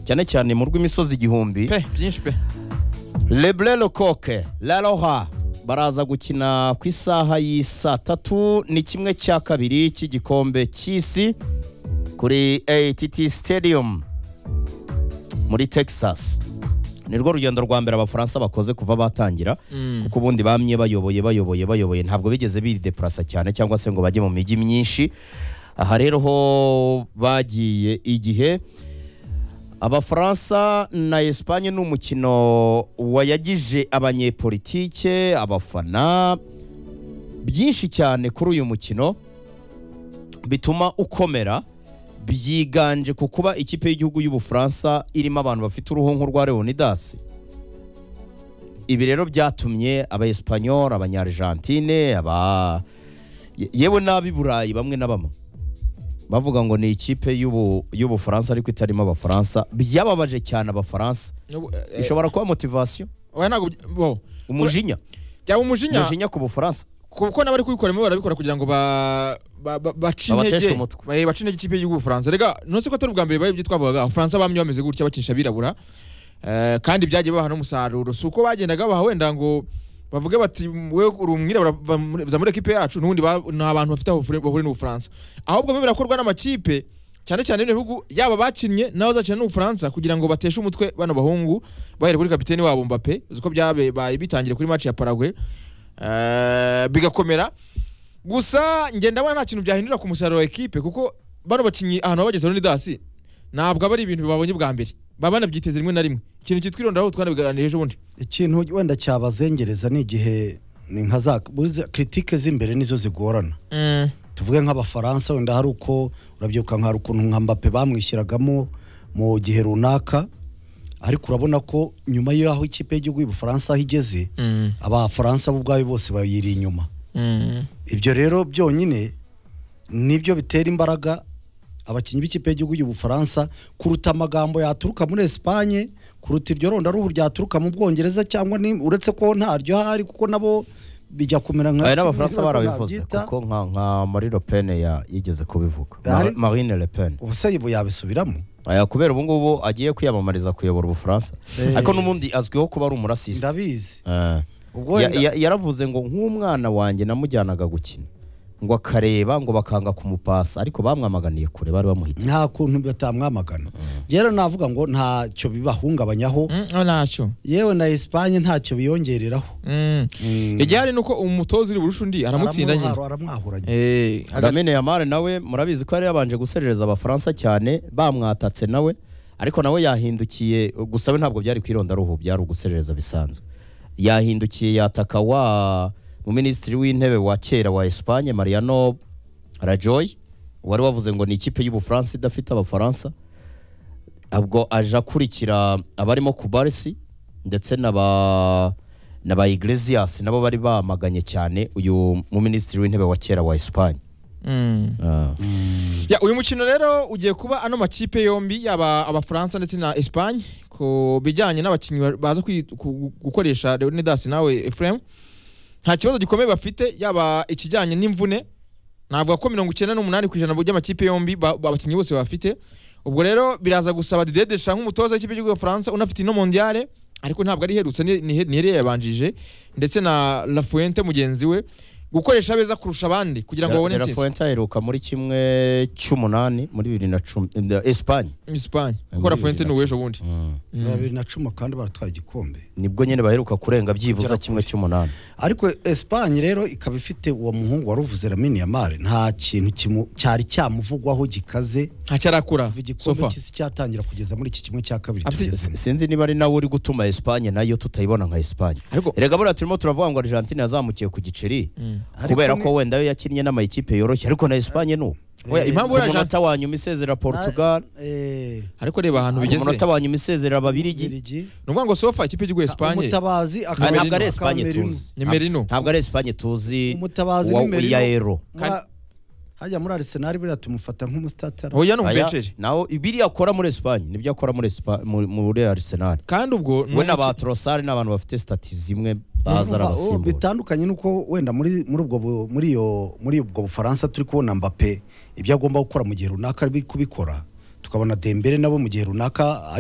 cyane cyane mu rw'imisozi igihumbi pe byinshi pe lebre lecoque la roha baraza gukina ku isaha y'isaa tatu ni kimwe cya kabiri cy'igikombe cy'isi kuri ATT Stadium muri Texas nirwo rugendo rwa mbere abafaransa bakoze kuva batangira kuko ubundi bamye bayoboye bayoboye bayoboye ntabwo bigeze bidepurasa cyane cyangwa se ngo bajye mu mijyi myinshi aha rero ho bagiye igihe abafaransa na esipanye ni umukino wayagije abanyepolitike abafana byinshi cyane kuri uyu mukino bituma ukomera byiganje ku kuba ikipe y'igihugu y'ubufaransa irimo abantu bafite uruhu nk'urwa leonidas ibi rero byatumye abaesipanyol abanyarijantine aba yewe n'ab'i burayi bamwe na bamwe bavuga ngo ni ikipe y'ubu- y'ubufaransa ariko itarimo abafaransa byababaje cyane abafaransa ishobora kuba motivasiyo oya ntabwo by- bo umujinya byaba umujinya umujinya ku bufaransa kuko n'abari kubikoramo barabikora kugira ngo ba ba- ba- bace Babateshe intege umutwe. ba- bace intege ikipe y'igihugu Bufaransa rega nose ko atari ubwa mbere bibaye ibyo twavugaga abafaransa bamye bameze gutya bakinisha abirabura Eh, kandi byagiye baha n'umusaruro si uko bagendaga baha wenda ngo bavuge bati we uri umwirabura va muri- za muri ekipe yacu n'ubundi ba- nta bantu bafite aho bahuriye- bahuriye n'ubufaransa ahubwo biba birakorwa n'amakipe cyane cyane bino bihugu yaba bakinnye n'abo zakina n'ubufaransa kugira ngo bateshe umutwe bano bahungu bahere kuri kapiteni wabo mbape uzi ko byabaye bitangiye kuri match ya paraguay Eh, bigakomera gusa njye ndabona nta kintu byahindura ku musaruro wa ekipe kuko bano bakinnyi ahantu babageze Leonidas ntabwo aba ari ibintu babonye bwa mbere baba banabyiteze rimwe na rimwe ikintu cyitwa irondaho twanabiganira ejo bundi ikintu wenda cyabazengereza ni igihe ni nka za buriya kiritike z'imbere nizo zigorana tuvuge nk'abafaransa wenda hari uko urabyibuka nka hari ukuntu nka mbape bamwishyiragamo mu gihe runaka ariko urabona ko nyuma y'aho ikipe y'igihugu y'ubufaransa aho igeze abafaransa bo ubwabo bose bayiri inyuma ibyo rero byonyine nibyo bitera imbaraga abakinnyi b'ikipe y'igihugu y'ubufaransa kuruta amagambo yaturuka muri esipanye kuruta iryo rondaruhu ryaturuka mu bwongereza cyangwa ni- uretse ko ntaryo hari kuko nabo bijya kumera nka hari n'abafaransa ntabwo barabivuze nabyita. kuko nka nka marie le pen ya- yigeze kubivuga Ahari? Mar- marine le pen ubuse ibu yabisubiramo Aya, kubera ubu ngubu agiye kwiyamamariza kuyobora ubufaransa Eh. ariko n'ubundi azwiho kuba ari umurasisi ndabizi Eh. ubwo Ya- wenda- ya- yaravuze ngo nk'umwana wanjye namujyanaga gukina ngo akareba ngo bakanga kumupasa ariko bamwamaganiye kure bari bamuhita nta kuntu batamwamagana rero navuga ngo ntacyo bibahungabanyaho ntacyo yewe na esipanye ntacyo biyongereraho igihe hari nuko umutoza uri burusha undi aramutsinda nyine Aramwahura- aramwahuranya Eh, aga- ramine yamare nawe murabizi ko yari yabanje guserereza abafaransa cyane bamwatatse nawe ariko nawe yahindukiye gusa we ntabwo byari kwirondaruhu byari uguserereza bisanzwe yahindukiye yataka wa mu minisitiri w'intebe wa kera wa Espagne Mariano Rajoy wari wavuze ngo ni ikipe y'ubufaransa idafite abafaransa ubwo aje akurikira abarimo kubarisi ndetse na ba na ba Iglesias nabo bari bamaganye cyane uyu mu minisitiri w'intebe wa kera wa Espagne Mm. Ah. Ya, uyu mukino rero ugiye kuba ano makipe yombi yaba abafaransa ndetse na esipanye ku bijyanye n'abakinnyi ba- baza kwi- ku- gukoresha leonidas nawe efuremu nta kibazo gikomeye bafite yaba ikijyanye n'imvune navuga ko mirongo icyenda n'umunani ku ijana by'amakipe yombi ba- ba- abakinnyi bose bafite ubwo rero biraza gusaba Didier Deschamps nk'umutoza w'ikipe y'igihugu Faransa unafite ino mondiale ariko ntabwo ari iherutse ni ni- ni yari yabanjije ndetse na Lafuente mugenzi we gukoresha abeza kurusha abandi kugira ngo babone De La intsinzi Fuente aheruka muri kimwe cy'umunani muri bibiri na cumi eh, Espagne Espagne Muri kuko Lafuente ni bibiri na uw'ejo bundi bibiri na cumi kandi baratwaye igikombe nibwo nyine baheruka kurenga byibuza kimwe cy'umunani ariko esipanye rero ikaba ifite uwo muhungu wari uvuze ramini yamare nta kintu kimu- cyari cyamuvugwaho gikaze ntacyarakura kuva igikombe sofa cy'isi cyatangira kugeza muri iki kimwe cya kabiri Afite- tugezemo. sinzi niba ari nawe uri gutuma Espagne nayo tutayibona nka Espagne ariko erega buriya turimo turavuga ngo Argentine yazamukiye ku giceri Ariko kubera ni- ko wenda yo yakinnye n'amayikipe yoroshye ariko na Espagne ni ubu oya impamvu ku uriya Jean- munota wa nyuma isezera Portugal Eh, ariko reba ahantu ku bigeze munota wa nyuma isezera Ababirigi Bubiligi. ni ukuvuga ngo sofa ikipe y'igihugu Espagne umutabazi Ah, akaba ntabwo ari akaba Espagne Merino. tuzi Ni Merino. ntabwo ari Espagne tuzi Umutabazi wa ni Merino. Yaero Muri- harya muri arisenali buriya tumufata nk'umusitatara oya ni Aya, umbenceje naho ibiri akora muri Espagne nibyo akora muri Espa- mu- muri Arsenal kandi ubwo ni we na umuki- ba Trossard ni abantu bafite stati zimwe baza Urumva, oh, arabasimbura bitandukanye nuko wenda muri muri ubwo bu- muri iyo muri ubwo bufaransa turi kubona Mbappe ibyo agomba gukora mu gihe runaka ari kubikora tukabona Dembele nabo mu gihe runaka